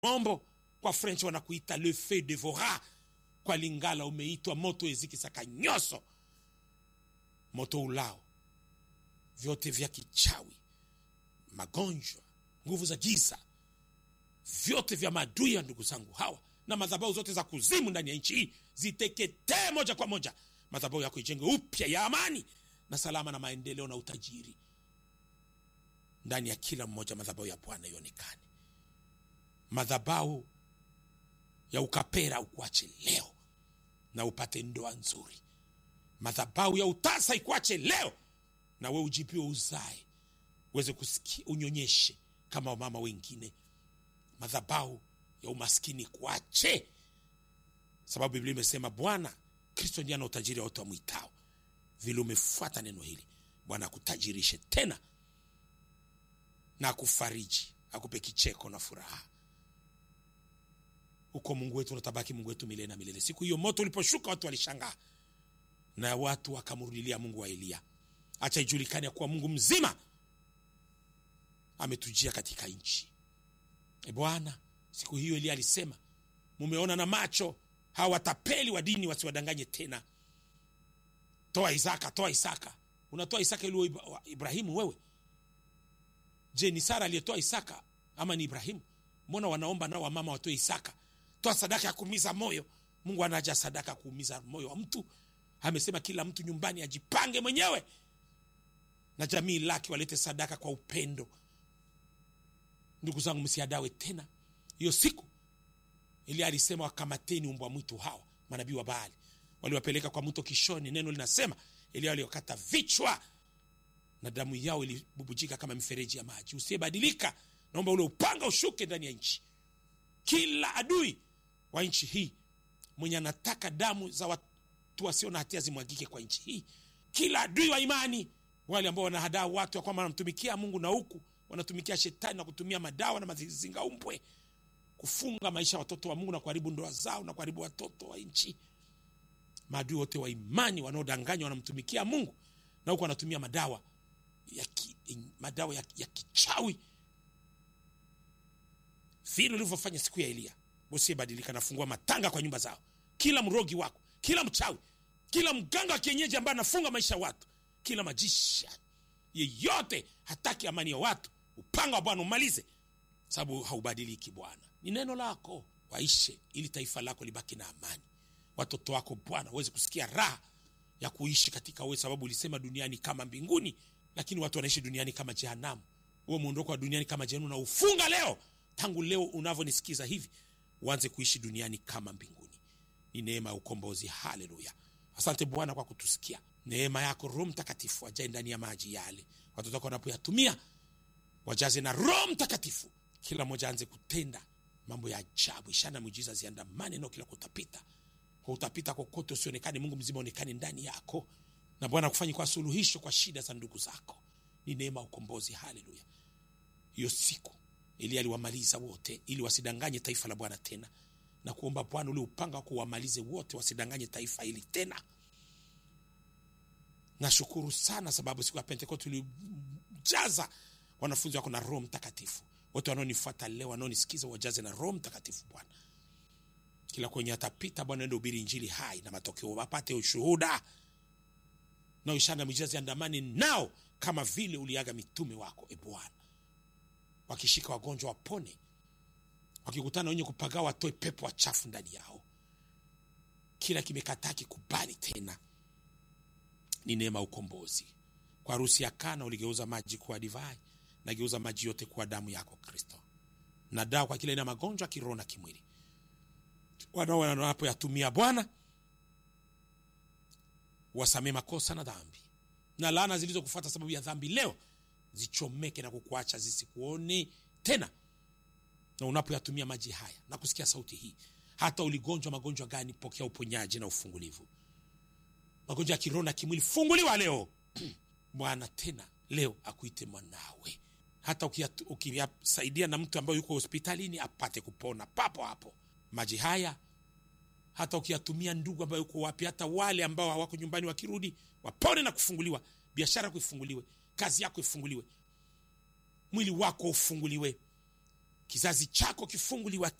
mombo kwa french wanakuita le feu devora kwa lingala umeitwa moto ezikisaka nyoso moto ulao vyote vya kichawi magonjwa nguvu za giza vyote vya maadui ya ndugu zangu hawa na madhabau zote za kuzimu ndani ya nchi hii ziteketee moja kwa moja madhabau yako ijenge upya ya amani na salama na maendeleo na utajiri ndani ya kila mmoja madhabau ya bwana ionekane madhabau ya ukapera ukuache leo na upate ndoa nzuri madhabau ya utasa ikuache leo na we ujipiwe uzae uweze kusikia unyonyeshe kama wamama wengine madhabau ya umaskini kuache sababu biblia imesema bwana kristo ndiye ana utajiri wa watu wamwitao vile umefuata neno hili bwana akutajirishe tena na akufariji akupe kicheko na furaha huko mungu wetu unatabaki mungu wetu milele na milele siku hiyo moto uliposhuka watu walishangaa na watu wakamrudilia mungu wa eliya acha ijulikane ya kuwa mungu mzima ametujia katika nchi e bwana siku hiyo eliya alisema mumeona na macho hawa watapeli wa dini wasiwadanganye tena toa isaka toa isaka unatoa isaka ili uwe Ibra- wa- ibrahimu wewe je ni sara aliyetoa isaka ama ni ibrahimu mbona wanaomba nao wamama watoe isaka toa sadaka ya kuumiza moyo mungu anaja sadaka ya kuumiza moyo wa mtu amesema kila mtu nyumbani ajipange mwenyewe na jamii lake walete sadaka kwa upendo ndugu zangu msiadawe tena hiyo siku ili alisema wakamateni umbwa mwitu hawa manabii wa baali waliwapeleka kwa mto kishoni neno linasema elia waliokata vichwa na damu yao ilibubujika kama mifereji ya maji usiyebadilika naomba ule upanga ushuke ndani ya nchi kila adui wa nchi hii mwenye anataka damu za watu wasio na hatia zimwagike kwa nchi hii kila adui wa imani wale ambao wanahadaa watu ya kwamba wanamtumikia mungu na huku wanatumikia shetani na kutumia madawa na mazingaumbwe kufunga maisha ya watoto wa mungu na kuharibu ndoa zao na kuharibu watoto wa nchi maadui wote wa imani wanaodanganywa wanamtumikia mungu na huku wanatumia madawa ya ki, madawa ya, ya kichawi vile ulivyofanya siku ya eliya usiyebadilika nafungua matanga kwa nyumba zao kila mrogi wako kila mchawi kila mganga wa kienyeji ambaye anafunga maisha ya watu kila majisha yeyote hataki amani ya watu upanga wa bwana umalize sababu haubadiliki bwana ni neno lako waishe ili taifa lako libaki na amani watoto wako bwana waweze kusikia raha ya kuishi katika wewe sababu ulisema duniani kama mbinguni lakini watu wanaishi duniani kama jehanamu huo mwondoko wa duniani kama jehanamu na ufunga leo tangu leo unavyonisikiza hivi uanze kuishi duniani kama mbinguni ni neema ya ukombozi haleluya asante bwana kwa kutusikia neema yako roho mtakatifu ajae ndani ya maji yale watoto wako wanapoyatumia wajaze na roho mtakatifu kila mmoja aanze kutenda mambo ya ajabu ishara na miujiza ziandamane nao kila kutapita kwa utapita kokote usionekane mungu mzima onekane ndani yako na bwana kufanya kwa suluhisho kwa shida za ndugu zako ni neema ya ukombozi haleluya hiyo siku ili aliwamaliza wote ili wasidanganye taifa la bwana tena na kuomba bwana ule upanga wako wamalize wote wasidanganye taifa hili tena nashukuru sana sababu siku ya pentekoste ulijaza wanafunzi wako na roho mtakatifu wote wanaonifuata leo wanaonisikiza wajaze na roho mtakatifu bwana kila kwenye atapita bwana ende ubiri injili hai na matokeo wapate ushuhuda na ishara mijazi andamani nao kama vile uliaga mitume wako e bwana wakishika wagonjwa wapone wakikutana wenye kupagaa watoe pepo wachafu ndani yao kila kimekataa kikubali tena ni neema ya ukombozi kwa harusi ya kana uligeuza maji kuwa divai nageuza maji yote kuwa damu yako kristo na dawa kwa kila aina ya magonjwa kiroho na kimwili wanao wanapoyatumia bwana wasamee makosa na dhambi na laana zilizokufuata sababu ya dhambi leo zichomeke na kukuacha zisikuone tena na unapoyatumia maji haya na kusikia sauti hii hata uligonjwa magonjwa gani pokea uponyaji na ufungulivu magonjwa ya kiroho na kimwili funguliwa leo bwana tena leo akuite mwanawe hata ukiyat- ukiyasaidia na mtu ambaye yuko hospitalini apate kupona papo hapo maji haya hata ukiyatumia ndugu ambayo uko wapi hata wale ambao hawako nyumbani wakirudi wapone na kufunguliwa biashara yako ifunguliwe kazi yako ifunguliwe mwili wako ufunguliwe kizazi chako kifunguliwa